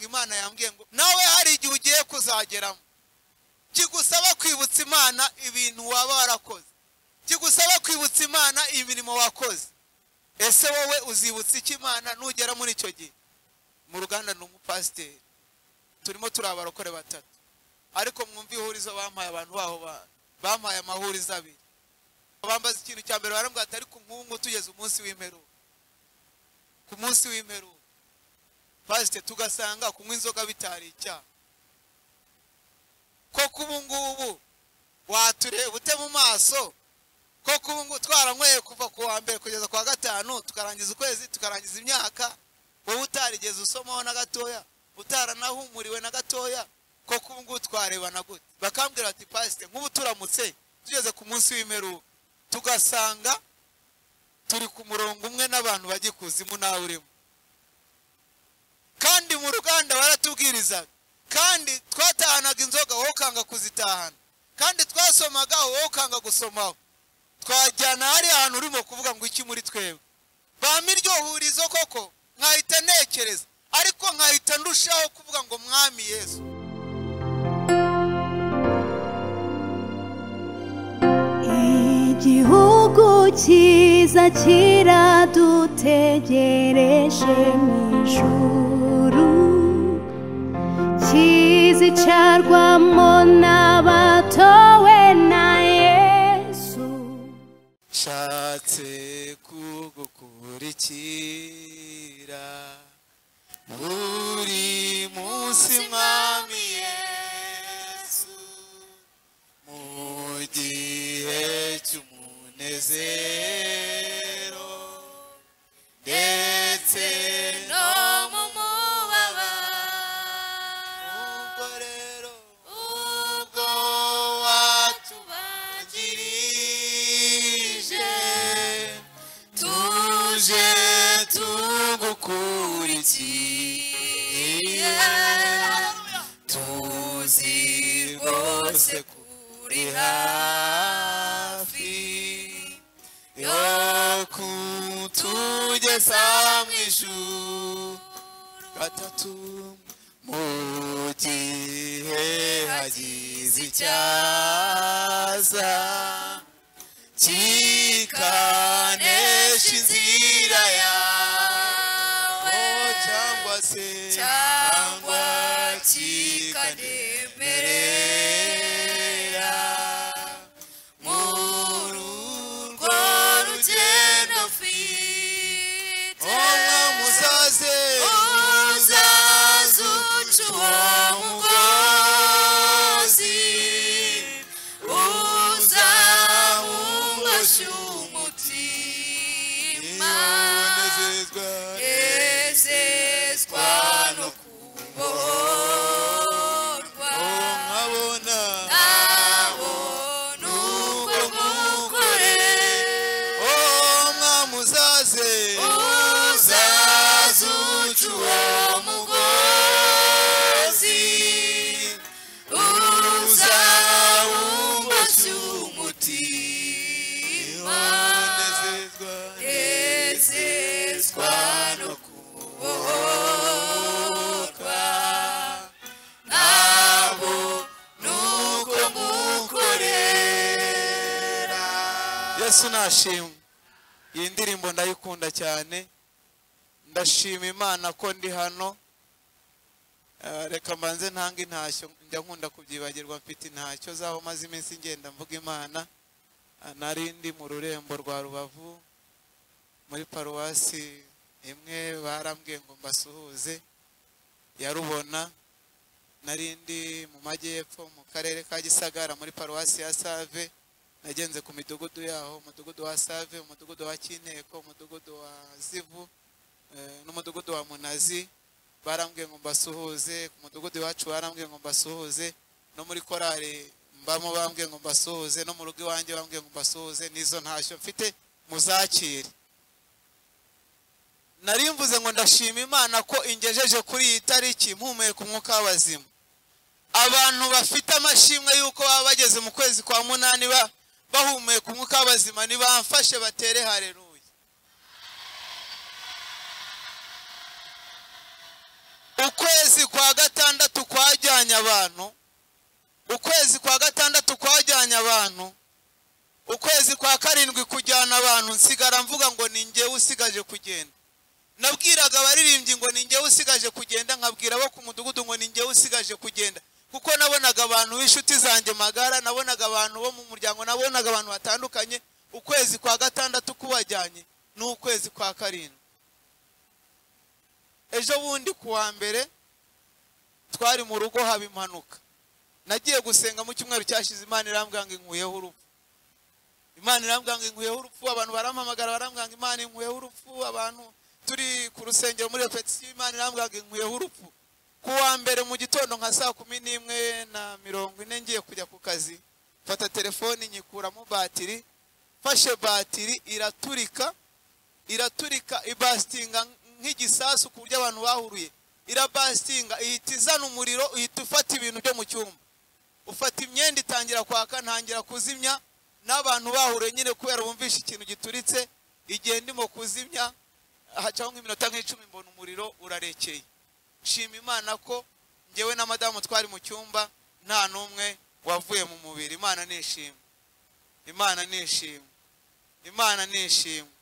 imana yambwiye ngo nawe hari igihe ugiye kuzageramo kigusaba kwibutsa imana ibintu waba warakoze kigusaba kwibutsa imana imirimo wakoze ese wowe uzibutsa iki imana nugera muri icyo gihe mu ruganda ni umupasiteri turimo turi abarokore batatu ariko mwumva ihurizo bampaye abantu baho bampaye amahurizo abiri bambaza ikintu cya mbere barambwira ati ariko nk'ubu tugeze umunsi w'imperuka ku munsi w'imperuka pasite tugasanga kunywa inzoga bitari icyaha koko ubu ngubu watureba ute mu maso koko ubu ngubu twaranyweye kuva ku wa mbere kugeza ku wa gatanu tukarangiza ukwezi tukarangiza imyaka wowe utarigeze usomaho na gatoya utaranahumuriwe na gatoya koko ubu ngubu twarebana gute bakambwira bati pasite nk'ubu turamutse tugeze ku munsi w'imperuka tugasanga turi ku murongo umwe n'abantu bajya ikuzimu nawe urimo kandi mu ruganda baratubwirizaga kandi twatahanaga inzoga wowe ukanga kuzitahana kandi twasomaga wowe ukanga gusomaho twajyana hariya hantu urimo kuvuga ngo iki muri twebwe bampa iryo hurizo koko nkahita ntekereza ariko nkahita ndushaho kuvuga ngo mwami yesu igihugu cyiza kiradutegereje mu ijuru kizicarwamo n'abatowe na yesu nshatse kugukurikira buri munsi mwami yesu mu gihe cy'umunezero ndetse no mu mubabaro ubwo rero ubwo watubagirije tuje tugukurikiye tuzi rwose ko uri hafi yo kutugeza mu ijuru gatatu mu gihe hagize icyaza kikanesha inzira yawe cyangwa se cyangwa kikanemerera muri urwo rugendo mfite muzaze muzaze uca uwo mugozi uzawungoshye umutima nezezwa no kubohorwa nkabona abona uko mukorera muzaze muzaze uca uwo mugozi uzawungoshye umutima nezezwa no kubohorwa nabo nuko mukorera yesu nashimwe iyi ndirimbo ndayikunda cyane ndashima imana ko ndi hano Eh, reka mbanze ntanga intashyo njya nkunda kubyibagirwa mfite intashyo zaho maze iminsi ngenda mvuga imana Ah, nari ndi mu rurembo rwa rubavu muri paruwasi imwe barambwiye ngo mbasuhuze ya rubona nari ndi mu majyepfo mu karere ka gisagara muri paruwasi ya save nagenze ku midugudu yaho umudugudu wa save umudugudu wa kinteko umudugudu wa zivu eh, n'umudugudu wa munazi barambwiye ngo mbasuhuze ku mudugudu iwacu barambwiye ngo mbasuhuze no muri korali mbamo bambwiye ngo mbasuhuze no mu rugo iwanjye bambwiye ngo mbasuhuze n'izo ntashyo mfite muzakire nari mvuze ngo ndashima imana ko ingejeje kuri iyi tariki mpumeka umwuka w'abazima abantu bafite amashimwe y'uko baba bageze mu kwezi kwa munani ba- bahumeka umwuka w'abazima ntibamfashe batere hareruye ukwezi ukwezi kwa gatandatu kwajyanye abantu ukwezi kwa gatandatu kwajyanye abantu ukwezi kwa karindwi kujyana abantu nsigara mvuga ngo ni njyewe usigaje kugenda nabwiraga abaririmbyi ngo ni njyewe usigaje kugenda nkabwira abo ku mudugudu ngo ni njyewe usigaje kugenda kuko nabonaga abantu b'inshuti zanjye magara nabonaga abantu bo mu muryango nabonaga abantu batandukanye ukwezi kwa gatandatu kubajyanye ni ukwezi kwa karindwi ejo bundi ku wa mbere twari mu rugo haba impanuka nagiye gusenga mu cyumweru cyashize imana irambwira ngo inkuyeho urupfu imana irambwira ngo inkuyeho urupfu abantu barampamagara barambwira ngo imana inkuyeho urupfu abantu turi ku rusengero muri repetisiyo imana irambwira ngo inkuyeho urupfu ku wa mbere mu gitondo nka saa kumi n'imwe na mirongo ine ngiye kujya ku kazi mfata telefoni nyikuramo batiri mfashe batiri iraturika iraturika ibasitinga nk'igisasu ku buryo abantu bahuruye irabasitinga ihita izana umuriro ihita ufata ibintu byo mu cyumba ufata imyenda itangira kwaka ntangira kuzimya n'abantu bahure nyine kubera bumvishe ikintu gituritse igihe ndimo kuzimya hacaho nk'iminota nk'icumi mbona umuriro urarekeye nshima imana ko ngewe na madamu twari mu cyumba nta n'umwe wavuye mu mubiri imana ni ishimwe imana ni ishimwe imana ni ishimwe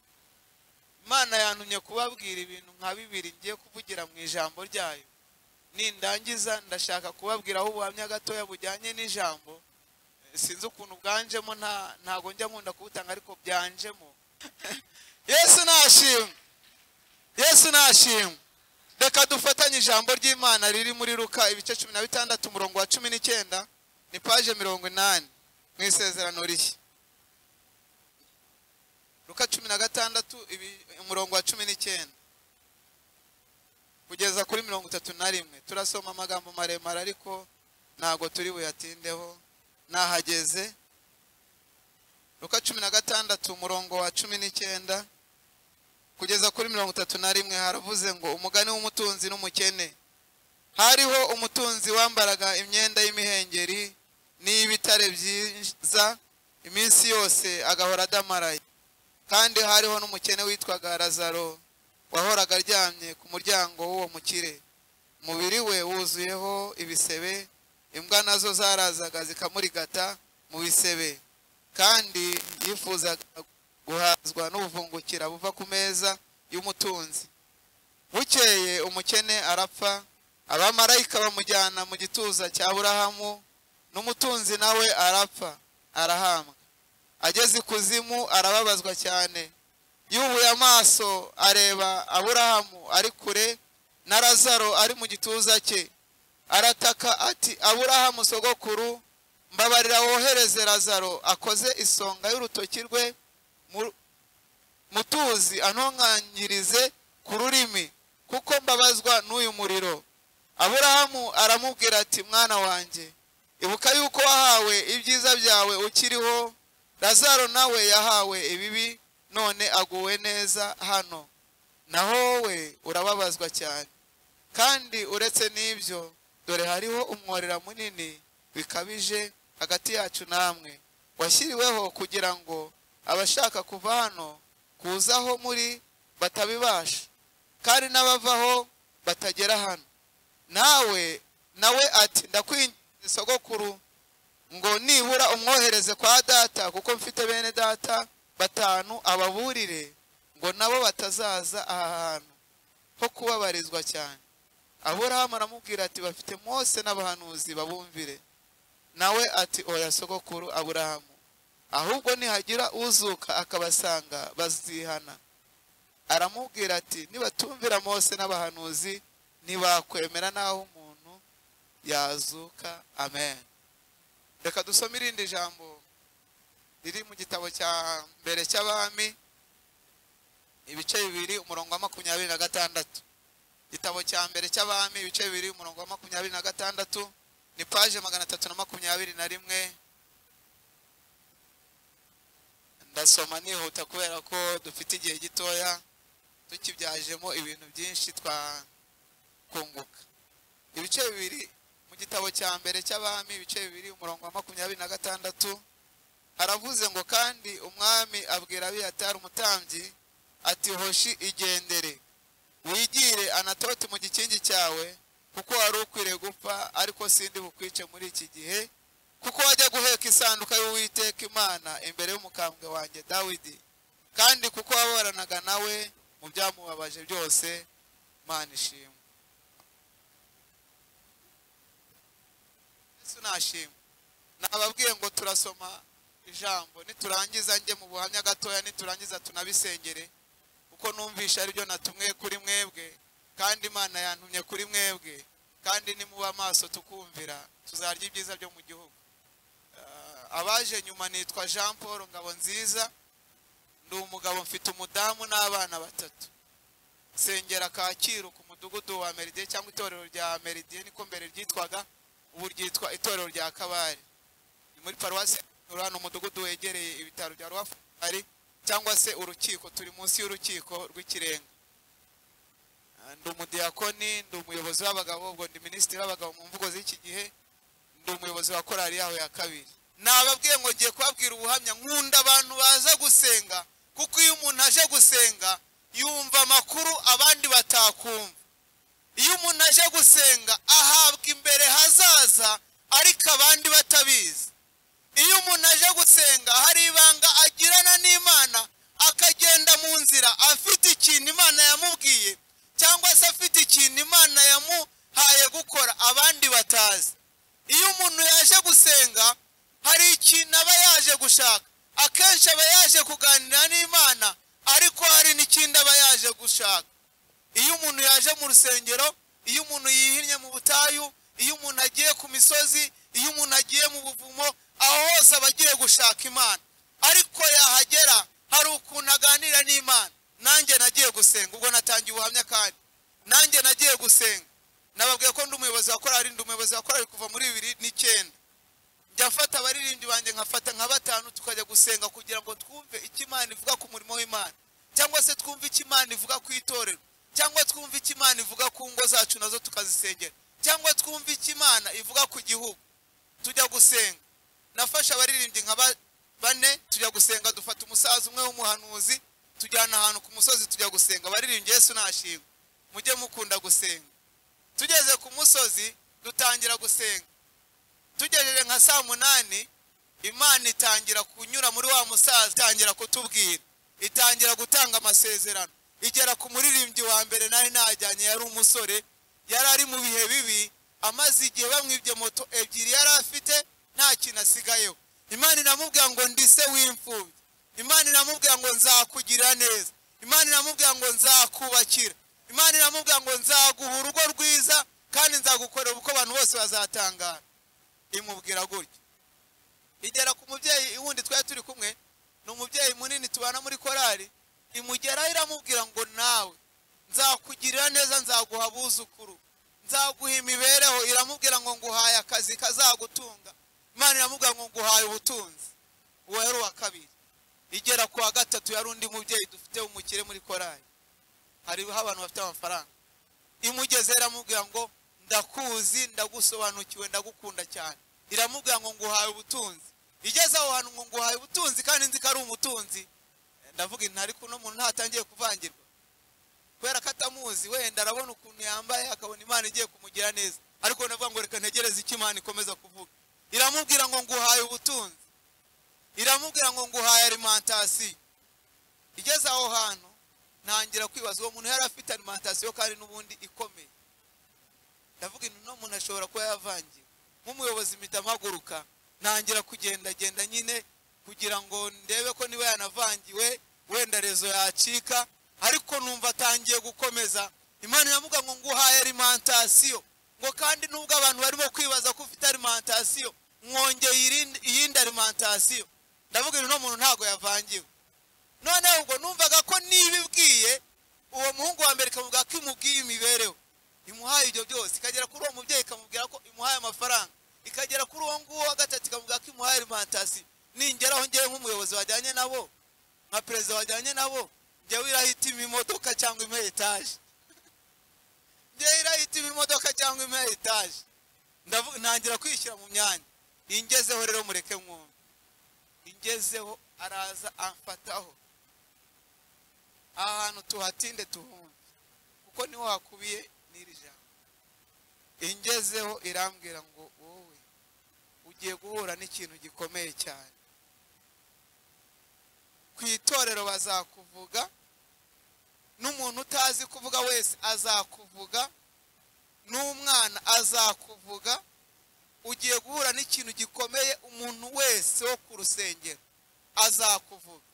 imana yantumye kubabwira ibintu nka bibiri ngiye kuvugira mu ijambo ryayo nindangiza ndashaka kubabwiraho ubuhamya gatoya bujyanye n'ijambo sinzi ukuntu bwanjemo nta ntago njya nkunda kubutanga ariko byanjemo yesu nashimwe yesu nashimwe reka dufatanye ijambo ry'imana riri muri ruka ibice cumi na bitandatu umurongo wa cumi n'icyenda ni paje mirongo inani mu isezerano rishya ruka cumi na gatandatu ibi- umurongo wa cumi n'icyenda kugeza kuri mirongo itatu na rimwe turasoma amagambo maremare ariko ntago turi buyatindeho nahageze ruka cumi na gatandatu umurongo wa cumi n'icyenda kugeza kuri mirongo itatu na rimwe haravuze ngo umugani w'umutunzi n'umukene hariho umutunzi wambaraga imyenda y'imihengeri n'iy'ibitare byiza iminsi yose agahora adamaraye kandi hariho n'umukene witwaga razaro wahoraga aryamye ku muryango w'uwo mukire umubiri we wuzuyeho ibisebe imbwa nazo zarazaga zikamurigata mu bisebe kandi yifuzaga guhazwa n'ubuvungukira buva ku meza y'umutunzi bukeye umukene arapfa abamarayika bamujyana mu gituza cya burahamu n'umutunzi nawe arapfa arahambwa ageze ikuzimu arababazwa cyane yubuye amaso areba aburahamu ari kure na razaro ari mu gituza cye arataka ati aburahamu sogokuru mbabarira wohereze razaro akoze isonga y'urutoki rwe mu- mutuzi antonkanyirize ku rurimi kuko mbabazwa n'uyu muriro aburahamu aramubwira ati mwana wanjye ibuka yuko wahawe ibyiza byawe ukiriho razaro nawe yahawe ibibi none aguwe neza hano naho we urababazwa cyane kandi uretse n'ibyo dore hariho umworera munini bikabije hagati yacu namwe washyiriweho kugira ngo abashaka kuva hano kuzaho muri batabibasha kandi n'abavaho batagera hano nawe nawe ati ndakwinginze sogokuru ngo nibura umwohereze kwa data kuko mfite bene data batanu ababurire ngo nabo batazaza aha hantu ho kubabarizwa cyane aburahamu aramubwira ati bafite mose n'abahanuzi babumvire nawe ati oya sogokuru aburahamu ahubwo nihagira uzuka akabasanga bazihana aramubwira ati nibatumvira mose n'abahanuzi ntibakwemera n'aho umuntu yazuka amen reka dusome irindi jambo riri mu gitabo cya mbere cy'abami ibice bibiri umurongo wa makumyabiri na gatandatu igitabo cya mbere cy'abami ibice bibiri umurongo wa makumyabiri na gatandatu ni paje magana atatu na makumyabiri na rimwe ndasoma nihuta kubera ko dufite igihe gitoya tukibyajemo ibintu byinshi twakunguka ibice bibiri mu gitabo cya mbere cy'abami ibice bibiri umurongo wa makumyabiri na gatandatu haravuze ngo kandi umwami abwira abiyatari umutambyi ati hoshi igendere wigire anatoti mu gikingi cyawe kuko wari ukwiriye gupfa ariko sindi bukwice muri iki gihe kuko wajya guheka isanduka y'uwiteka imana imbere y'umukambwe wanjye dawidi kandi kuko waburanaga nawe mu byamubabaje byose mana ishimwe yesu nashimwe nababwiye ngo turasoma ijambo niturangiza njye mu buhamya gatoya niturangiza tunabisengere kuko numvisha aribyo natumwe kuri mwebwe kandi imana yantumye kuri mwebwe kandi nimuba amaso tukumvira tuzarya ibyiza byo mu gihugu Ah, abaje nyuma nitwa jean paul ngabo nziza ndi umugabo mfite umudamu n'abana batatu nsengera kacyiru ku mudugudu wa meridiye cyangwa itorero rya meridiye niko mbere ryitwaga ubu ryitwa itorero rya kabare ni muri paruwasi hano umudugudu wegereye ibitaro bya ruhafari cyangwa se urukiko turi munsi y'urukiko rw'ikirenga Ah, ndi umudiyakoni ndi umuyobozi w'abagabo ubwo ndi minisitiri w'abagabo mu mvugo z'iki gihe ndi umuyobozi wa korali yaho ya kabiri nababwiye ngo ngiye kubabwira ubuhamya nkunda abantu baza gusenga kuko iyo umuntu aje gusenga yumva amakuru abandi batakumva iyo umuntu aje gusenga ahabwa imbere hazaza ariko abandi batabizi iyo umuntu aje gusenga hari ibanga agirana n'imana akagenda mu nzira afite ikintu imana yamubwiye cyangwa se afite ikintu imana yamuhaye gukora abandi batazi iyo umuntu yaje gusenga hari ikintu aba yaje gushaka akenshi aba yaje kuganira n'imana ariko hari n'ikindi aba yaje gushaka iyo umuntu yaje mu rusengero iyo umuntu yihinnye mu butayu iyo umuntu agiye ku misozi iyo umuntu agiye mu buvumo aho hose aba agiye gushaka imana ariko yahagera hari ukuntu aganira n'imana nanjye nagiye gusenga ubwo natangiye ubuhamya kandi nanjye nagiye gusenga nababwiye ko ndi umuyobozi wa korali ndi umuyobozi wa korali kuva muri bibiri n'icyenda njya mfata abaririmbyi banjye nkafata nka batanu tukajya gusenga kugira ngo twumve icyo imana ivuga ku murimo w'imana cyangwa se twumve icyo imana ivuga ku itorero cyangwa twumve icyo imana ivuga ku ngo zacu nazo tukazisengera cyangwa twumve icyo imana ivuga ku gihugu tujya gusenga nafashe abaririmbyi nka ba- bane tujya gusenga dufata umusaza umwe w'umuhanuzi tujyana ahantu ku musozi tujya gusenga abaririmbyi yesu nashimwe mujye mukunda gusenga tugeze ku musozi dutangira gusenga tugejeje nka saa munani imana itangira kunyura muri wa musaza itangira kutubwira itangira gutanga amasezerano igera ku muririmbyi wa mbere nari najyanye yari umusore yari ari mu bihe bibi amaze igihe bamwibye moto ebyiri yari afite nta kintu asigayeho imana inamubwira ngo ndi se w'imfubyi imana inamubwira ngo nzakugirira neza imana inamubwira ngo nzakubakira imana inamubwira ngo nzaguha urugo rwiza kandi nzagukorera uko abantu bose bazatangara imubwira gutya igera ku mubyeyi wundi twari turi kumwe ni umubyeyi munini tubana muri korali imugeraho iramubwira ngo nawe nzakugirira neza nzaguha abuzukuru nzaguha imibereho iramubwira ngo nguhaye akazi kazagutunga imana iramubwira ngo nguhaye ubutunzi uwo yari uwa kabiri igera ku wa gatatu yari undi mubyeyi dufite umukire muri korali hariho abantu bafite amafaranga imugeze iramubwira ngo ndakuzi ndagusobanukiwe ndagukunda cyane iramubwira ngo nguhaye ubutunzi igeze aho hantu ngo nguhaye ubutunzi kandi nzi ko ari umutunzi ndavuga inti ariko uno muntu ntatangiye kuvangirwa kubera ko atamuzi wenda arabona ukuntu yambaye akabona imana igiye kumugira neza ariko ndavuga ngo reka ntegereze icyo imana ikomeza kuvuga iramubwira ngo nguhaye ubutunzi iramubwira ngo nguhaye alimantasiyo igeze aho hantu ntangira kwibaza uwo muntu yari afite alimantasiyo kandi n'ubundi ikomeye ndavuga intu uno muntu ashobora kuba yavangiwe nk'umuyobozi mpita mpaguruka ntangira kugendagenda nyine kugira ngo ndebe ko niba yanavangiwe wenda rezo yacika ariko numva atangiye gukomeza imana iravuga ngo nguhaye alimantasiyo ngo kandi nubwo abantu barimo kwibaza ko ufite alimantasiyo mwongeye irindi- iyindi alimantasiyo ndavuga uno muntu ntabwo yavangiwe noneho ubwo numvaga ko niba ibwiye uwo muhungu wa mbere ikavuga ko imubwiye imibereho imuhaye ibyo byose ikagera kuri uwo mubyeyi ikamubwira ko imuhaye amafaranga ikagera kuri uwo nguwo wa gatatu ikavuga ko imuhaye alimantasiyo ningeraho ngewe nk'umuyobozi wajyanye nabo nka perezida wajyanye nabo njyewe irahitima imodoka cyangwa imwe etaje njyewe irahitima imodoka cyangwa imwe etaje Ndavu- ntangira kwishyira mu myanya ingezeho rero mureke mwumve ingezeho araza amfataho ahantu tuhatinde tuhumve kuko niho hakubiye n'iri jambo ngezeho irambwira ngo wowe ugiye guhura n'ikintu gikomeye cyane ku itorero bazakuvuga n'umuntu utazi kuvuga wese azakuvuga n'umwana azakuvuga ugiye guhura n'ikintu gikomeye umuntu wese wo ku rusengero azakuvuga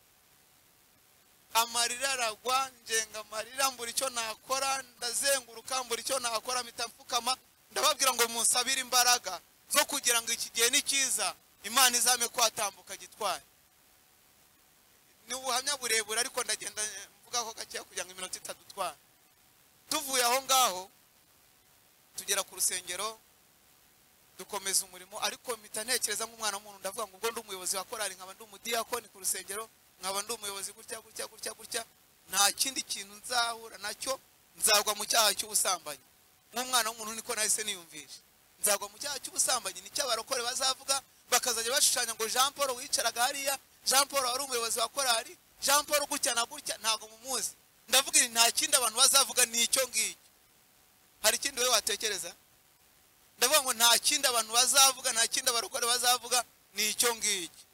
amarira aragwa ngenga amarira mbura icyo nakora ndazenguruka mbura icyo nakora mpita mfukama ndababwira ngo munsabire imbaraga zo kugira ngo iki gihe ni cyiza imana izame kwatambuka gitwaye ni ubuhamya burebure ariko ndagenda mvugaho gakeya kugira ngo iminota itadutwara tuvuye aho ngaho tugera ku rusengero dukomeza umurimo ariko mpita ntekereza nk'umwana w'umuntu ndavuga ngo ubwo ndi umuyobozi wa korari nkaba ndi umudiyakoni ku rusengero nkaba ndi umuyobozi gutya gutya gutya gutya nta kindi kintu nzahura nacyo nzagwa mu cyaha cy'ubusambanyi nk'umwana w'umuntu niko nahise niyumvisha nzagwa mu cyaha cy'ubusambanyi nicyo abarokore bazavuga bakazajya bashushanya ngo jean paul wicaraga hariya jean paul wari umuyobozi wa korari jean paul gutya na gutya ntabwo mumuzi ndavuga ibi nta kindi abantu bazavuga ni icyo ngicyo hari ikindi wowe watekereza ndavuga ngo nta kindi abantu bazavuga nta kindi abarokore bazavuga ni icyo ngicyo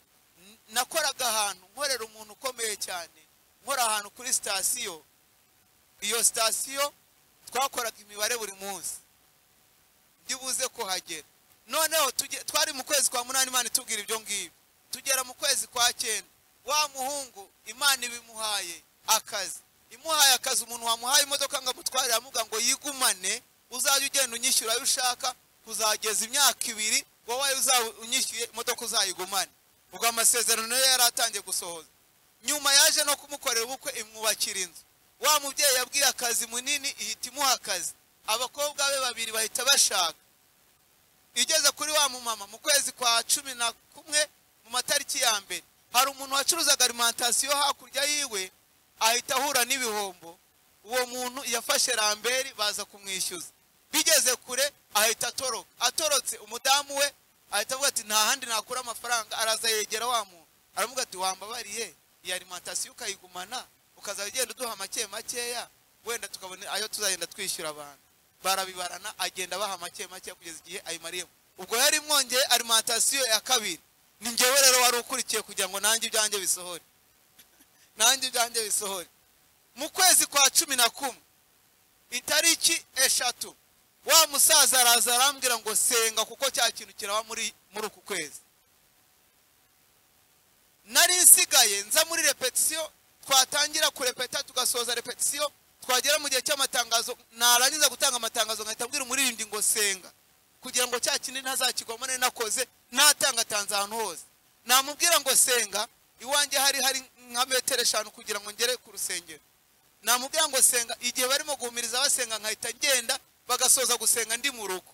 N- nakoraga ahantu nkorera umuntu ukomeye cyane nkora ahantu kuri sitasiyo iyo sitasiyo twakoraga imibare buri munsi ndibuze kuhagera noneho tuge- twari mu kwezi kwa munani imana itubwira ibyo ngibyo tugera mu kwezi kwa cyenda wa muhungu imana ibimuhaye akazi imuhaye akazi umuntu wamuhaye imodoka ngo amutwarire amuga ngo yigumane uzajya ugenda unyishyura ayo ushaka kuzageza imyaka ibiri wowe uzaba unyishyuye imodoka uzayigumane ubwo amasezerano yari yaratangiye gusohoza nyuma yaje no kumukorera ubukwe imwubakira inzu wa mubyeyi yabwiye akazi munini ihita imuha akazi abakobwa be babiri bahita bashaka igeze kuri wa mumama mu kwezi kwa cumi na kumwe mu matariki ya mbere hari umuntu wacuruzaga arimantasiyo hakurya yiwe ahita ahura n'ibihombo uwo muntu yafashe ramberi baza kumwishyuza bigeze kure ahita atoroka atorotse umudamu we ahita avuga ati nta handi nakura amafaranga araza yegera wa muntu aravuga ati wambabariye iyi arimantasiyo ukayigumana ukazajya ugenda uduha make makeya wenda tukabona ayo tuzagenda twishyura abantu barabibarana agenda abaha make make kugeza igihe ayimariyemo ubwo yari mwongeye arimantasiyo ya kabiri ni ngewe rero wari ukurikiye kugira ngo nanjye ibyanjye bisohore nanjye ibyanjye bisohore mu kwezi kwa cumi na kumwe itariki eshatu wa musaza araza arambwira ngo senga kuko cya kintu kiraba muri muri uku kwezi nari nsigaye nza muri repetisiyo twatangira kurepeta tugasoza repetisiyo twagera mu gihe cy'amatangazo narangiza gutanga amatangazo nkahita abwira umuririmbyi ngo senga kugira ngo cya kindi ntazakigwamo nari nakoze natangatanze ahantu hose namubwira ngo senga iwanjye hari hari nka metero eshanu kugira ngo ngere ku rusengero namubwira ngo senga igihe barimo guhumiriza basenga nkahita ngenda bagasoza gusenga ndi mu rugo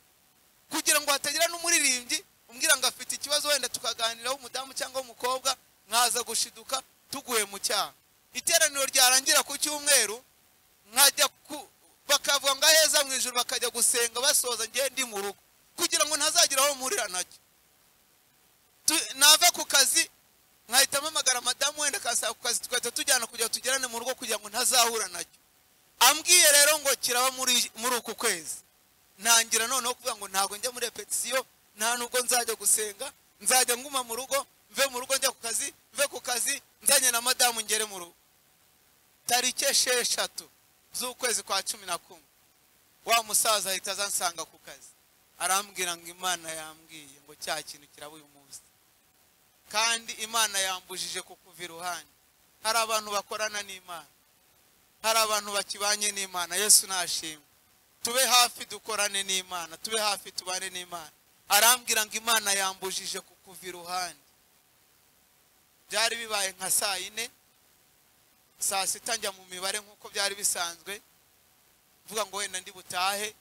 kugira ngo hatagira n'umuririmbyi umbwira ngo afite ikibazo wenda tukaganiraho umudamu cyangwa umukobwa nkaza gushiduka tuguhe mu cyaha iteraniro ryarangira ku cyumweru nkajya ku bakavuga ngo aheza mu ijoro bakajya gusenga basoza ngewe ndi mu rugo kugira ngo ntazagira aho mpurira nacyo Tu- nava ku kazi nkahita mpamagara madamu wenda akansaba ku kazi tugahita tujyana kugira ngo tugerane mu rugo kugira ngo ntazahura nacyo ambwiye rero ngo kiraba muri muri uku kwezi ntangira noneho kuvuga ngo ntabwo njya muri repetisiyo nta nubwo nzajya gusenga nzajya nguma mu rugo mve mu rugo njya ku kazi mve ku kazi nzanye na madamu ngere mu rugo tariki esheshatu z'ukwezi kwa cumi na kumwe wa musaza ahita aza ansanga ku kazi arambwira ngo imana yambwiye ngo cya kintu kiraba uyu munsi kandi imana yambujije kukuva iruhande hari abantu bakorana n'imana hari abantu bakibanye n'imana yesu nashimwe tube hafi dukorane n'imana tube hafi tubane n'imana arambwira ngo imana yambujije kukuva iruhande byari bibaye nka saa yine saa sita njya mu mibare nk'uko byari bisanzwe mvuga ngo wenda ndi butahe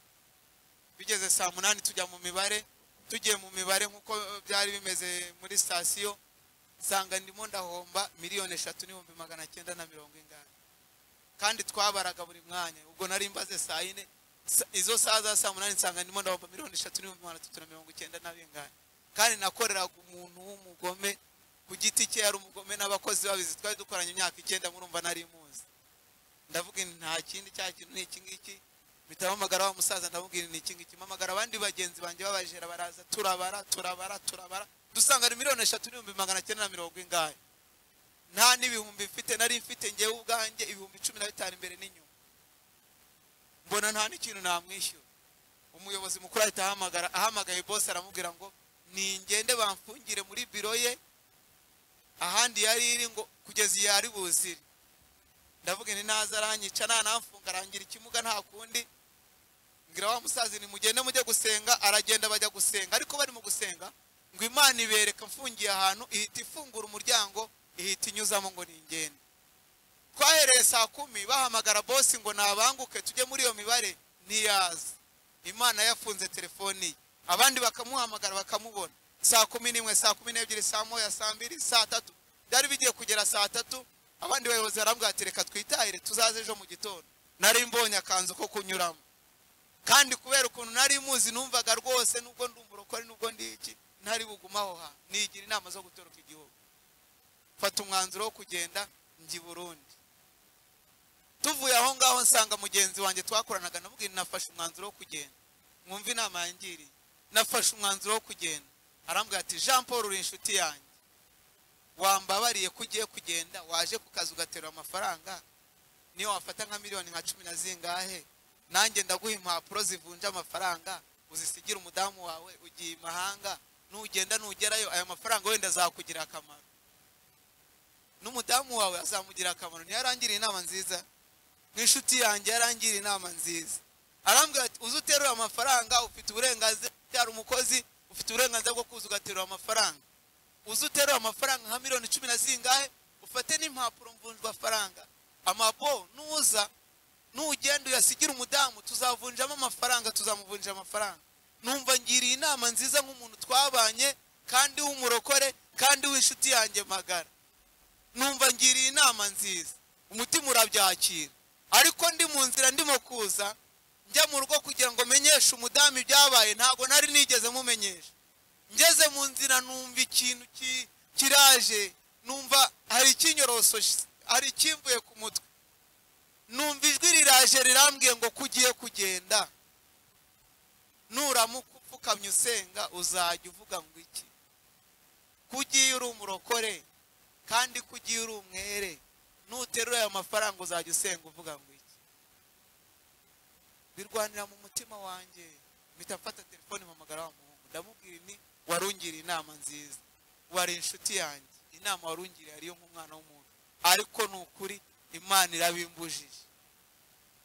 bigeze saa munani tujya mu mibare tugiye mu mibare nk'uko byari bimeze muri sitasiyo nsanga ndimo ndahomba miliyoni eshatu n'ibihumbi magana cyenda na mirongo ingahe kandi twabaraga buri mwanya ubwo nari mbaze saa yine sa- izo saa za saa munani nsanga ndimo ndahomba miliyoni eshatu n'ibihumbi magana atatu na mirongo icyenda na bingahe kandi nakoreraga umuntu w'umugome ku giti cye yari umugome n'abakozi babizi twari dukoranye imyaka icyenda murumva nari muzi ndavuga nti nta kindi cya kintu ni iki ngiki mpitahamagara wa musaza ndamubwira ni iki ngiki mpamagara abandi bagenzi banjye babajera baraza turabara turabara turabara dusanga ni miliyoni eshatu n'ibihumbi magana cyenda na mirongo ingahe nta n'ibihumbi mfite nari mfite ngewe ubwanjye ibihumbi cumi na bitanu imbere n'inyuma mbona nta n'ikintu namwishyura umuyobozi mukuru ahita ahamagara ahamagaye bose aramubwira ngo ningende bamfungire muri biro ye ahandi yari iri ngo kugeza iyo yari buzire ndavuga nti naza aranyica nanamfunga arangira ikimuga nta kundi ngira wa musazi nimugende mujye gusenga aragenda bajya gusenga ariko bari mu gusenga ngo imana ibereka mfungiye ahantu ihita ifungura umuryango ihita inyuzamo ngo ningende twahereye saa kumi bahamagara bosi ngo nabanguke tujye muri iyo mibare ntiyaza imana yafunze telefoni ye abandi bakamuhamagara bakamubona saa kumi n'imwe saa kumi n'ebyiri saa moya saa mbiri saa tatu byari bigiye kugera saa tatu abandi bayobozi barambwira ati reka twitahire tuzaze ejo mu gitondo nari mbonye akanzu ko kunyuramo kandi kubera ukuntu nari muzi numvaga rwose nubwo ndi umurokore nubwo ndi iki ntari bugumaho ha nigira inama zo gutoroka igihugu mfata umwanzuro wo kugenda njya i burundi tuvuye aho ngaho nsanga mugenzi wanjye twakoranaga namubwira nafashe umwanzuro wo kugenda mwumve inama yangiriye nafashe umwanzuro wo kugenda arambwira ati jean paul uri inshuti yanjye wambabariye ko ugiye kugenda waje ku kazi ugaterura amafaranga niyo wafata nka miliyoni nka cumi na zingahe nanjye ndaguha impapuro zivunja amafaranga uzisigire umudamu wawe ugiye i mahanga nugenda nugerayo aya mafaranga wenda azakugira akamaro n'umudamu wawe azamugira akamaro niyo arangiriye inama nziza n'inshuti yanjye yarangiriye inama nziza arambwira ati uzi uterura amafaranga ufite uburenganzira byara umukozi ufite uburenganzira bwo kuza ugaterura amafaranga uzi uterura amafaranga nka miliyoni cumi na zingahe ufate n'impapuro mvunjwafaranga amabo nuza nugenda uyasigira umudamu tuzavunjamo amafaranga tuzamuvunja amafaranga numva ngiriye inama nziza nk'umuntu twabanye kandi w'umurokore kandi w'inshuti yanjye magara numva ngiriye inama nziza umutima urabyakira ariko ndi mu nzira ndimo kuza njya mu rugo kugira ngo menyeshe umudamu ibyabaye ntabwo nari nigeze mumenyesha ngeze mu nzira numva ikintu ki- kiraje numva hari ikinyorosoje hari ikimvuye ku mutwe numva ijwi riraje rirambwiye ngo kugiye kugenda nuramuka upfukamye usenga uzajya uvuga ngo iki kugiye uri umurokore kandi kugiye uri umwere nuterura ayo mafaranga uzajya usenga uvuga ngo iki birwanira mu mutima wanjye mpita mfata telefone mpamagara wa muhungu ndamubwira ni warungiriye inama nziza wari inshuti yanjye inama warungiriye ariyo nk'umwana w'umuntu ariko ni ukuri imana irabimbujije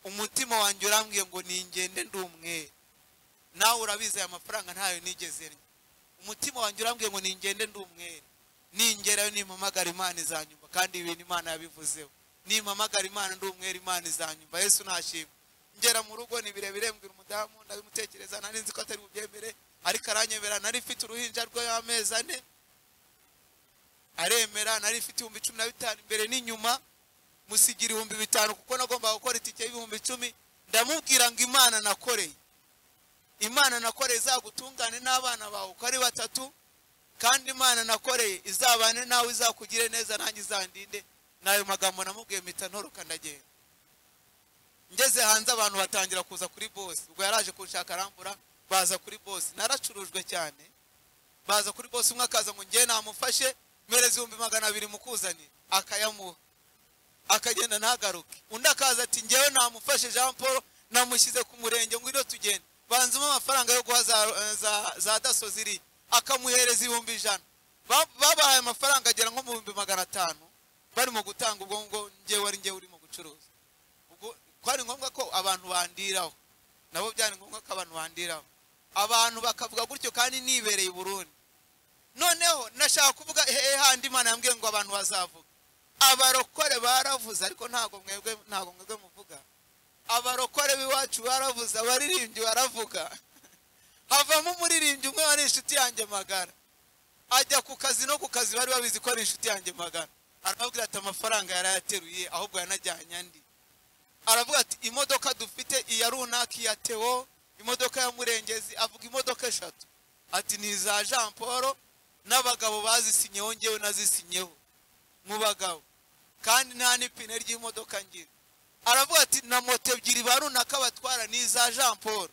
umutima wanjye urambwiye ngo ningende ndi umwere nawe urabizi aya mafaranga ntayo nigeze nya umutima wanjye urambwiye ngo ningende ndi umwere ningerayo nimpamagara imana izanyumva kandi ibintu imana yabivuzeho nimpamagara imana ndi umwere imana izanyumva yesu ntashimwe ngera mu rugo ni birebire mbwira umudamu ndabimutekereza nari nzi ko atari bubyemere ariko aranyemera nari mfite uruhinja rw'amezi ane aremera nari mfite ibihumbi cumi na bitanu imbere n'inyuma musigira ibihumbi bitanu kuko nagomba gukora itike y'ibihumbi icumi ndamubwira ngo imana nakoreye imana nakoreye izagutungane n'abana bawe uko ari batatu kandi imana nakoreye izabane nawe izakugire neza nanjye izandinde n'ayo magambo namubwiye mpita ntoroka ndagenda ngeze hanze abantu batangira kuza kuri bosi ubwo yaraje kunshaka arambura baza kuri bosi naracurujwe cyane baza kuri bosi umwe akaza ngo ngewe namufashe mpereza ibihumbi magana abiri mukuzanira akayamuha akagenda ntagaruke undi akaza ati ngewe namufashe jean paul namushyize ku murenge ngwino tugende banzemo amafaranga yo guha za- za- za daso ziri akamuhereza ibihumbi ijana Ba- babahaye amafaranga agera nko mu bihumbi magana atanu barimo gutanga ubwo ngo ngewe ari ngewe urimo gucuruza ubwo ko ari ngombwa ko abantu bandiraho nabo byari ngombwa ko abantu bandiraho abantu bakavuga gutyo kandi nibereye i burundi noneho nashaka kuvuga hehe handi imana yambwiye ngo abantu bazavuga abarokore baravuze ariko ntabwo mwebwe ntabwo mwebwe muvuga abarokore b'iwacu baravuze abaririmbyi baravuga havamo umuririmbyi umwe wari inshuti yanjye magara ajya ku kazi no ku kazi bari babizi ko ari inshuti yanjye magara arababwira ati amafaranga yarayateruye ahubwo yanajyanye andi aravuga ati imodoka dufite iya runaka iya tewo imodoka ya murengezi avuga imodoka eshatu ati ni iza jean paul n'abagabo bazisinyeho ngewe nazisinyeho mu bagabo kandi nta n'ipine ry'imodoka ngira aravuga ati na moto ebyiri ba runaka batwara ni iza jean paul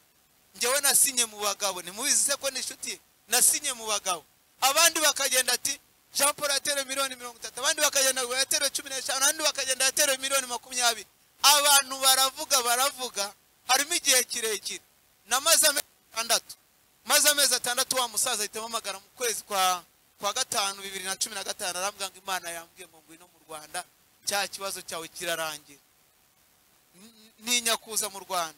ngewe nasinye mu bagabo ntimubizi se ko n'inshuti ye nasinye mu bagabo abandi bakagenda ati jean paul yatewe miliyoni mirongo itatu abandi bakagenda ngo yatewe cumi n'eshanu abandi bakagenda yatewe miliyoni makumyabiri abantu baravuga baravuga harimo igihe kirekire namaze amezi atandatu maze amezi atandatu wa musaza ahita amamagara mu kwezi kwa kwa gatanu bibiri na cumi na gatanu arambwira ngo imana yambwiye ngo ngwino mu rwanda cya kibazo cyawe kirarangira N- ntinya kuza mu rwanda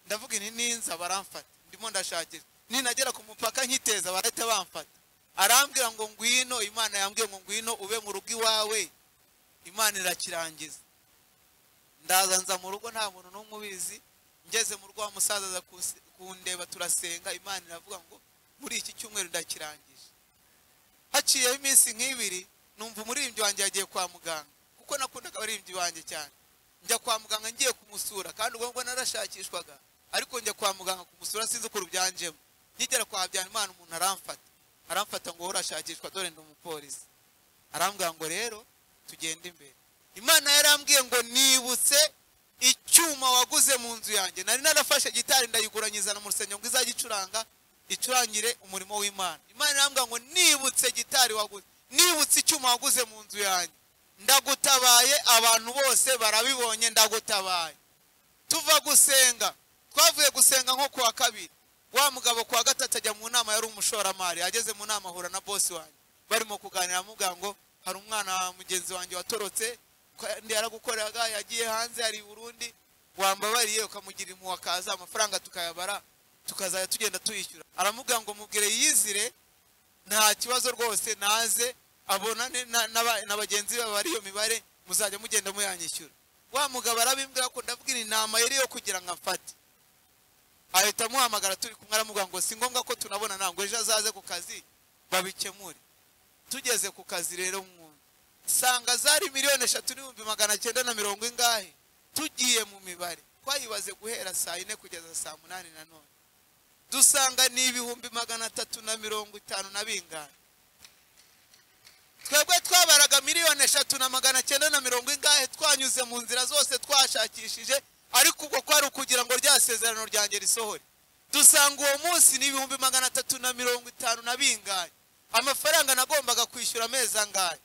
ndavuga inti ninza baramfata ndimo ndashakira ninagera ku mupaka nkiteza barahita bamfata arambwira ngo ngwino imana yambwiye ngo ngwino ube mu rugo iwawe imana irakirangiza ndaza nza mu rugo nta muntu n'umwe ubizi ngeze mu rugo wa musaza aza kus- kundeba turasenga imana iravuga ngo muri iki cyumweru ndakirangije haciyeho iminsi nk'ibiri numva umuririmbyi wanjye yagiye kwa muganga kuko nakundaga abaririmbyi banjye cyane njya kwa muganga ngiye kumusura kandi ubwo ngubwo narashakishwaga ariko njya kwa muganga kumusura sinzi ukuntu byanjemo nkigera kwa habyarimana umuntu aramfata aramfata ngo wowe urashakishwa dore ndi umupolisi arambwira ngo rero tugende imbere imana yarambwiye ngo nibutse icyuma waguze mu nzu yanjye nari narafashe gitari ndayigura nyizana mu rusengero ngo izajye icuranga icurangire umurimo w'imana imana yarambwira ngo nibutse gitari waguze nibutse icyuma waguze mu nzu yanjye ndagutabaye abantu bose barabibonye ndagutabaye tuva gusenga twavuye gusenga nko kuwa kabiri wa mugabo kuwa gatatu ajya mu nama yari umushoramari ageze mu nama ahura na bosi wanjye barimo kuganira amubwira ngo hari umwana wa mugenzi wanjye watorotse kandi yaragukoreraga yagiye hanze hari i burundi wambabariye ukamugira impuhwe akaza amafaranga tukayabara tukazajya tugenda tuyishyura aramubwira ngo mubwire yizire nta kibazo rwose naze abonane na- n'aba- na bagenzi be bari iyo mibare muzajya mugenda muyanyishyura wa mugabo arabimbwira ko ndavuga inama yari iyo kugira ngo amfate ahita amuhamagara turi kumwe aramubwira ngo si ngombwa ko tunabona ntabwo ejo azaze ku kazi babikemure tugeze ku kazi rero mwumva sanga zari miliyoni eshatu n'ibihumbi magana cyenda na mirongo ingahe tugiye mu mibare twayibaze guhera saa yine kugeza saa munani na none dusanga ni ibihumbi magana atatu na mirongo itanu na bingahe twebwe twabaraga miliyoni eshatu na magana cyenda na mirongo ingahe twanyuze mu nzira zose twashakishije ariko ubwo kwari ukugira ngo rya sezerano ryanjye risohore dusanga uwo munsi ni ibihumbi magana atatu na mirongo itanu na bingahe amafaranga nagombaga kwishyura amezi angahe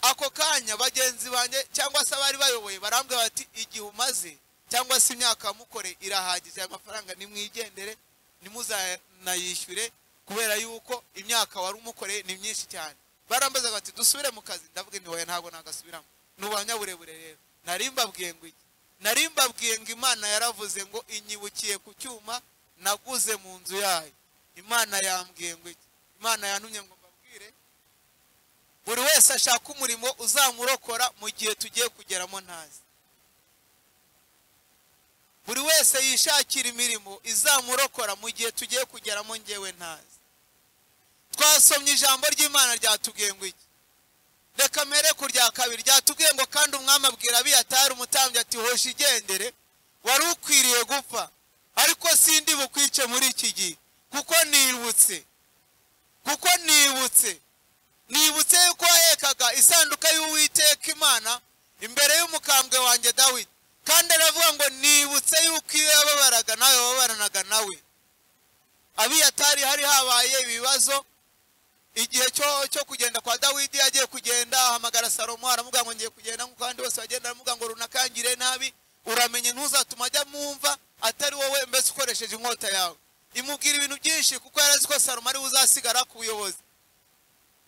ako kanya bagenzi banjye cyangwa se abari bayoboye barambwira bati igihe umaze cyangwa se imyaka wamukore irahagije aya mafaranga nimwigendere nimuzanayishyure kubera yuko imyaka wari umukoreye ni myinshi cyane barambazaga bati dusubire mu kazi ndavuga nti wowe ntabwo nagasubiramo ni ubanyaburebure rero nari mbabwiye ngo iki nari mbabwiye ngo imana yaravuze ngo inyibukiye ku cyuma naguze mu nzu yayo imana yambwiye ngo iki imana yantumye ngo mbabwire buri wese ashaka umurimo uzamurokora mu gihe tugiye kugeramo ntazi buri wese yishakira imirimo izamurokora mu gihe tugiye kugeramo ngewe ntazi twasomye ijambo ry'imana ryatubwiye ngo iki reka mere ku rya kabiri ryatubwiye ngo kandi umwami abwira abiyatari umutambyi ati hosha igendere wari ukwiriye gupfa ariko sindi bukwice muri iki gihe kuko nibutse kuko nibutse nibutse yuko wahekaga isanduka y'uwiteka imana imbere y'umukambwe wanjye dawidi kandi aravuga ngo nibutse yuko iyo yababaraga nawe wabaranaga nawe abiyatari hari habaye ibibazo igihe cyo cyo kugenda kwa dawidi yagiye kugenda ahamagara salomo aramubwira ngo ngiye kugenda nk'uko abandi bose bagenda aramubwira ngo runakangire nabi uramenye ntuzatuma ajya mumva atari wowe mbese ukoresheje inkota yawe imubwira ibintu byinshi kuko yarazi ko salomo ari we uzasigara ku buyobozi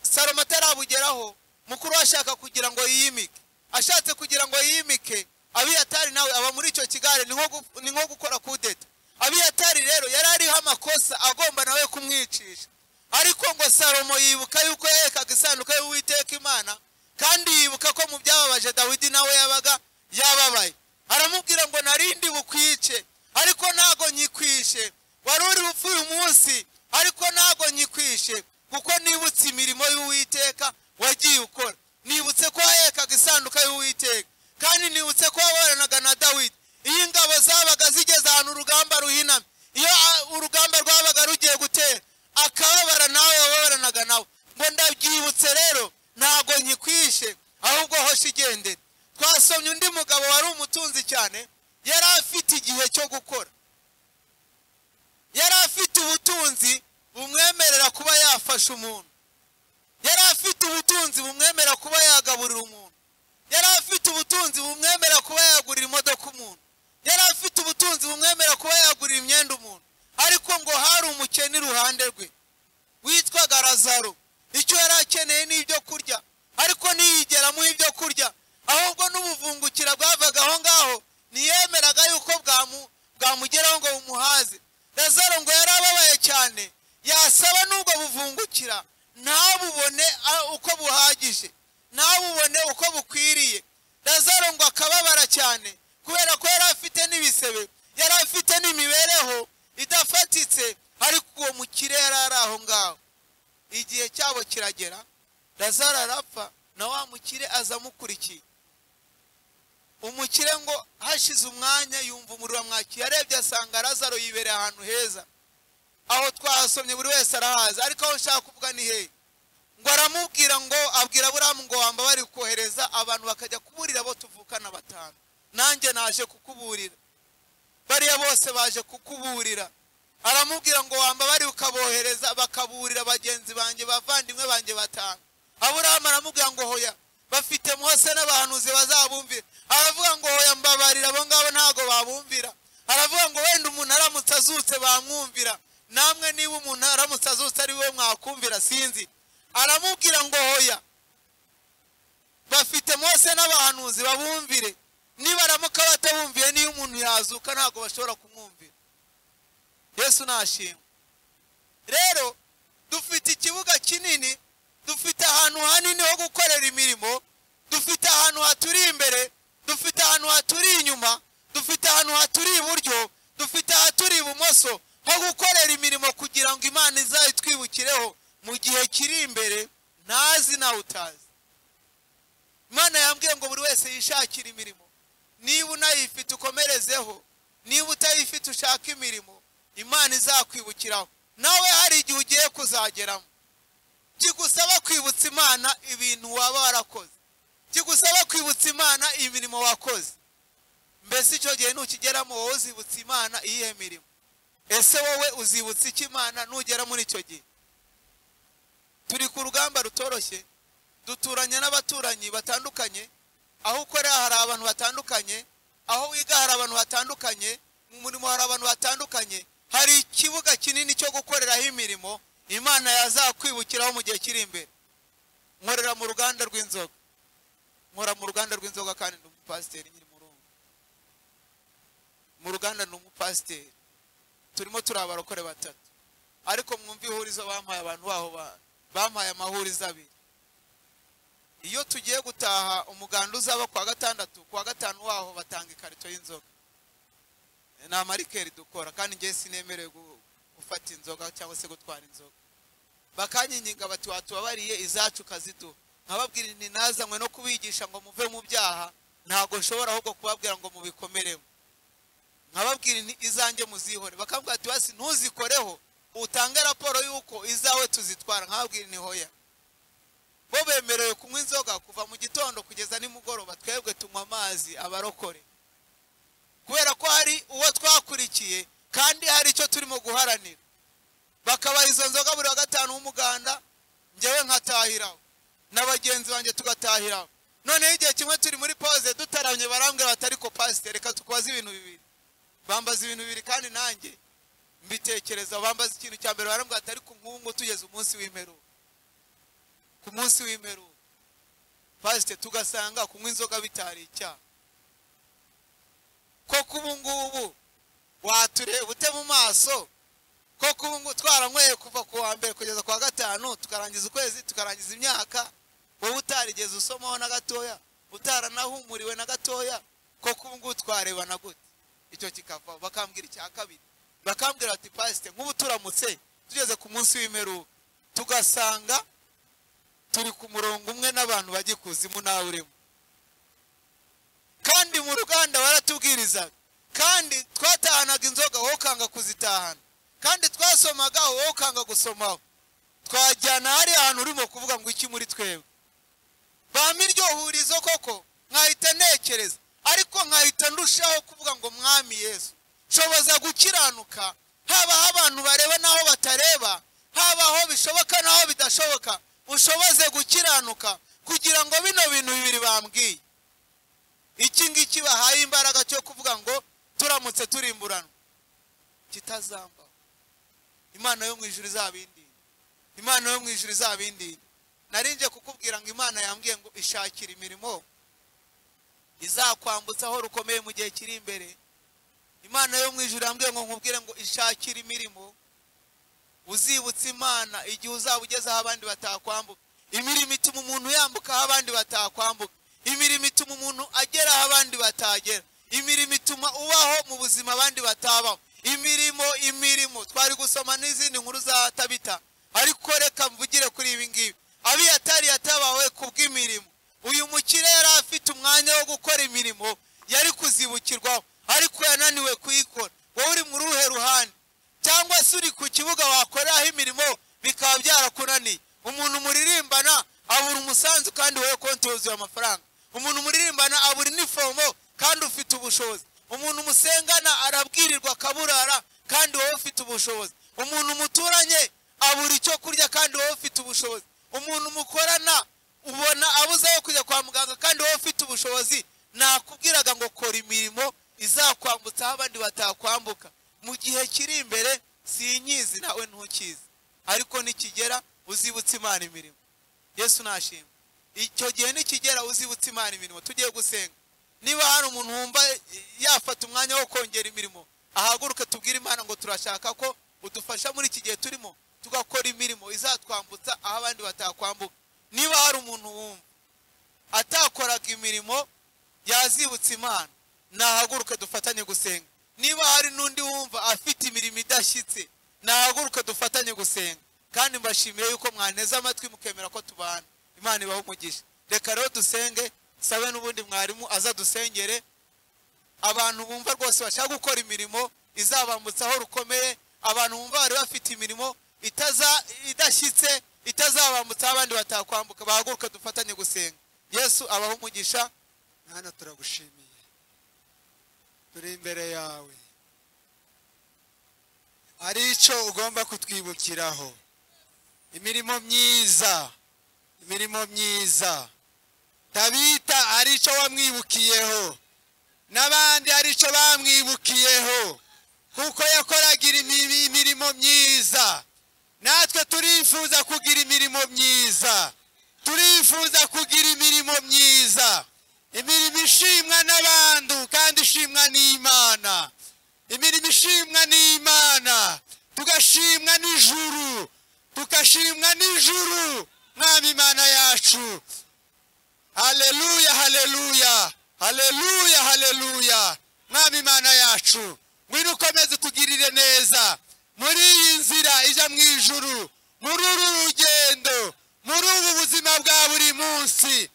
salomo atarabugeraho mukuru we ashaka kugira ngo yimike ashatse kugira ngo yimike abiyatari nawe aba muri icyo kigare ni nko gu- ni nko gukora kudeta abiyatari rero yari ariho amakosa agomba nawe kumwicisha ariko ngo salomo yibuka yuko yahekaga isanduka y'uwiteka imana kandi yibuka ko mu byababaje dawidi nawe yabaga yababaye aramubwira ngo narindi bukwice ariko ntago nyikwishe wari uri bupfe uyu munsi ariko ntago nyikwishe kuko nibutse imirimo y'uwiteka wagiye ukora nibutse ko wahekaga isanduka y'uwiteka kandi nibutse ko waburanaga na dawidi iyo ingabo zabaga zigeze ahantu urugamba ruhinamye iyo ah, urugamba rwabaga rugiye gutera akababara nawe wababaranaga nawe ngo ndabyibutse rero ntago nyikwishe ahubwo hosha igendere twasomye undi mugabo wari umutunzi cyane yari afite igihe cyo gukora yari afite ubutunzi bumwemerera kuba yafasha umuntu yari afite ubutunzi bumwemera kuba yagaburira umuntu yari afite ubutunzi bumwemera kuba yagurira imodoka umuntu yari afite ubutunzi bumwemera kuba yagurira imyenda umuntu ariko ngo hari umukene iruhande rwe witwaga razaro icyo yari akeneye ni ibyo kurya ariko ntiyigera amuha ibyo kurya ahubwo n'ubuvungukira bwavaga aho ngaho ntiyemeraga yuko bwamu- bwamugeraho ngo bumuhaze razaro ngo yari ababaye cyane yasaba n'ubwo buvungukira ntabubone a- uko buhagije ntabubone uko bukwiriye razaro ngo akababara cyane kubera ko yari afite n'ibisebe yari afite n'imibereho idafatitse ariko uwo mukire yari ari aho ngaho igihe cyabo kiragera lazaro arapfa na wa mukire aza amukurikiye umukire ngo hashize umwanya yumva umuriro wamwakiye arebye asanga lazaro yibereye ahantu heza aho twahasomye buri wese arahaza ariko aho nshaka kuvuga ni hehe ngo aramubwira ngo abwira buramu ngo wambabare kohereza abantu bakajya kuburira abo tuvukana batanu nanjye naje kukuburira bariya bose baje kukuburira aramubwira ngo wambabare ukabohereza bakaburira bagenzi banjye bavandimwe banjye batanu aburahamu aramubwira ngo hoya bafite mose n'abahanuzi bazabumvira aravuga ngo hoya mbabarira abo ngabo ntabwo babumvira aravuga ngo wenda umuntu aramutse azutse bamwumvira namwe niba umuntu aramutse azutse ari we mwakumvira sinzi aramubwira ngo hoya bafite mose n'abahanuzi babumvire nibaramuka batabumviye niyo umuntu yazuka ntabwo bashobora kumwumvira yesu nashimwe rero dufite ikibuga kinini dufite ahantu hanini ho gukorera imirimo dufite ahantu haturi imbere dufite ahantu haturi inyuma dufite ahantu haturi iburyo dufite ahaturi ibumoso ho gukorera imirimo kugira ngo imana izayitwibukireho mu gihe kiri imbere ntazi nawe utazi imana yambwiye ngo buri wese yishakire imirimo niba unayifite ukomerezeho niba utayifite ushaka imirimo imana izakwibukiraho nawe hari igihe ugiye kuzageramo kigusaba kwibutsa imana ibintu waba warakoze kigusaba kwibutsa imana imirimo wakoze mbese icyo gihe nukigeramo wowe uzibutsa imana iyihe mirimo ese wowe uzibutsa icyo imana nugera muri icyo gihe turi ku rugamba rutoroshye duturanye n'abaturanyi batandukanye aho ukorera hari abantu batandukanye aho wiga hari abantu batandukanye mu murimo hari abantu batandukanye hari ikibuga kinini cyo gukoreraho imirimo imana yazakwibukiraho mu gihe kiri imbere nkorera mu ruganda rw'inzoga nkora mu ruganda rw'inzoga kandi ni umupasiteri nyiri mu rugo mu ruganda ni umupasiteri turimo turi abarokore batatu ariko mwumva ihurizo bampaye abantu baho ba- bampaye amahurizo abiri iyo tugiye gutaha umuganda uzaba ku wa gatandatu ku wa gatanu waho batanga ikarito y'inzoga ni amarikeri dukora kandi ngewe sinemerewe gu- gufata inzoga cyangwa se gutwara inzoga bakanyinyinga bati watubabariye izacu ukaziduha nkababwira nti nazanywe no kubigisha ngo muve mu byaha ntabwo nshobora ahubwo kubabwira ngo mubikomeremo nkababwira nti izanjye muzihore bakambwira ati basi ntuzikoreho utange raporo y'uko izawe tuzitwara nkababwira nti hoya bo bemerewe kunywa inzoga kuva mu gitondo kugeza nimugoroba twebwe tunywa amazi abarokore kubera ko hari uwo twakurikiye kandi hari icyo turimo guharanira bakabaha izo nzoga buri wa gatanu w'umuganda ngewe nkatahiraho na bagenzi banjye tugatahiraho noneho igihe kimwe turi muri pause dutaramye barambwira bati ariko pasiteri reka tukubaze ibintu bibiri bambaza ibintu bibiri kandi nanjye mbitekereza bambaza ikintu cya mbere barambwira bati ariko nk'ubu ngubu tugeze umunsi w'imperuka ku munsi w'imperuka pasite tugasanga kunywa inzoga bitari icyaha koko ubu ngubu watureba ute mu maso koko ubu ngubu twaranyweye kuva ku wa mbere kugeza ku wa gatanu tukarangiza ukwezi tukarangiza imyaka wowe utarigeze usomaho na gatoya utaranahumuriwe na gatoya koko ubu ngubu twarebana gute icyo kikavaho bakambwira icya kabiri bakambwira bati pasite nk'ubu turamutse tugeze ku munsi w'imperuka tugasanga turi ku murongo umwe n'abantu bajya ikuzimu nawe urimo kandi mu ruganda baratubwirizaga kandi twatahanaga inzoga wowe ukanga kuzitahana kandi twasomaga wowe ukanga gusomaho twajyana hariya hantu urimo kuvuga ngo iki muri twebwe ba miryo hurizo koko nkahita ntekereza ariko nkahita ndushaho kuvuga ngo mwami yesu shoboza gukiranuka habaho abantu bareba n'aho batareba habaho bishoboka n'aho bidashoboka ushoboze gukiranuka kugira ngo bino bintu bibiri bambwiye iki ngiki bahaye imbaraga cyo kuvuga ngo turamutse turimburanwa kitazambaho imana yo mu ijuru izabindinde imana yo mu ijuru izabindinde narinjye kukubwira ngo imana yambwiye ngo ishakire imirimo izakwambutsa aho rukomeye mu gihe kiri imbere imana yo mu ijuru yambwiye ngo nkubwire ngo ishakire imirimo uzibutsa imana igihe uzaba ugeze aho abandi batakwambuka imirimo ituma umuntu yambuka aho abandi batakwambuka imirimo ituma umuntu agera aho abandi batagera imirimo ituma ubaho mu buzima abandi batabaho imirimo imirimo twari gusoma n'izindi nkuru za tabita ariko reka mvugire kuri ibi ngibi abiyatari yatabawe ku bw'imirimo uyu mukire yari afite umwanya wo gukora imirimo yari kuzibukirwaho ariko yananiwe kuyikora wowe uri mu ruhe ruhande cyangwa se uri ku kibuga wakoreraho imirimo bikaba byarakunaniye umuntu muririmbana abura umusanzu kandi wowe konti yuzuye amafaranga umuntu muririmbana abura inifomo kandi ufite ubushobozi umuntu musengana arabwirirwa akaburara kandi wowe ufite ubushobozi umuntu muturanye abura icyo kurya kandi wowe ufite ubushobozi umuntu mukorana ubona abuze aho kujya kwa muganga kandi wowe ufite ubushobozi nakubwiraga ngo kora imirimo izakwambutsa aho abandi batakwambuka mu gihe kiri imbere sinyizi nawe ntukizi ariko nikigera uzibutse imana imirimo yesu nashimwe icyo gihe nikigera uzibutse imana imirimo tugiye gusenga niba hari umuntu wumva yafata umwanya wo kongera imirimo ahaguruke tubwire imana ngo turashaka ko udufasha muri iki gihe turimo tugakora imirimo izatwambutsa aho abandi batakwambuka niba hari umuntu wumva atakoraga imirimo yazibutse imana nahaguruke dufatanye gusenga niba hari n'undi wumva afite imirimo idashyitse nahaguruke dufatanye gusenga kandi mbashimiye yuko mwaneze amatwi mukemera ko tubana imana ibaho umugisha reka rero dusenge sabe n'ubundi mwarimu aza dusengere abantu bumva rwose bashaka gukora imirimo izabambutsa aho rukomeye abantu bumva bari bafite imirimo itaza idashyitse itazabambutsa aho abandi batakwambuka bahaguruke dufatanye gusenga yesu abaho umugisha mwana turagushimiye turi imbere yawe hari icyo ugomba kutwibukiraho imirimo myiza imirimo myiza tabita hari icyo wamwibukiyeho n'abandi hari icyo bamwibukiyeho kuko yakoraga imi- imirimo myiza natwe turifuza kugira imirimo myiza turifuza kugira imirimo myiza imirimo ishimwa n'abantu kandi ishimwa n'imana imirimo ishimwa n'imana tugashimwa n'ijuru tugashimwa n'ijuru mwami imana yacu haleluya haleluya haleluya haleluya mwami imana yacu ngwino ukomeze utugirire neza muri iyi nzira ijya mu ijuru muri uru rugendo muri ubu buzima bwa buri munsi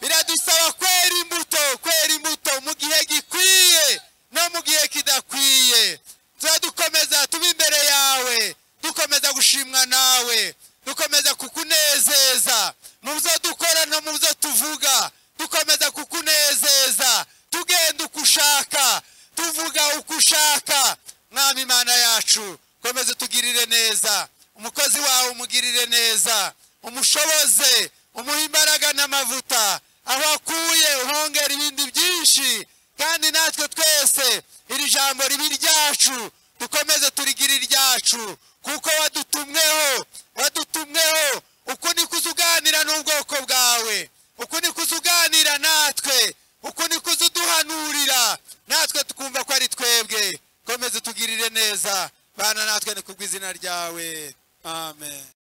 biradusaba kwera imbuto kwera imbuto mu gihe gikwiye no mu gihe kidakwiye tuba dukomeza tuba imbere yawe dukomeza gushimwa nawe dukomeza kukunezeza mu byo dukora no mu byo tuvuga dukomeza kukunezeza tugenda uko ushaka tuvuga uko ushaka mwami imana yacu komeza utugirire neza umukozi wawe umugirire neza umushoboze umuhe imbaraga n'amavuta aho akuye uhongera ibindi byinshi kandi natwe twese iri jambo ribe iryacu dukomeze turigire iryacu kuko wadutumweho wadutumweho uku niko uza uganira n'ubwoko bwawe uku niko uza uganira natwe uku niko uza uduhanurira natwe tukumva ko ari twebwe komeze utugirire neza bana natwe ni ku bw'izina ryawe amen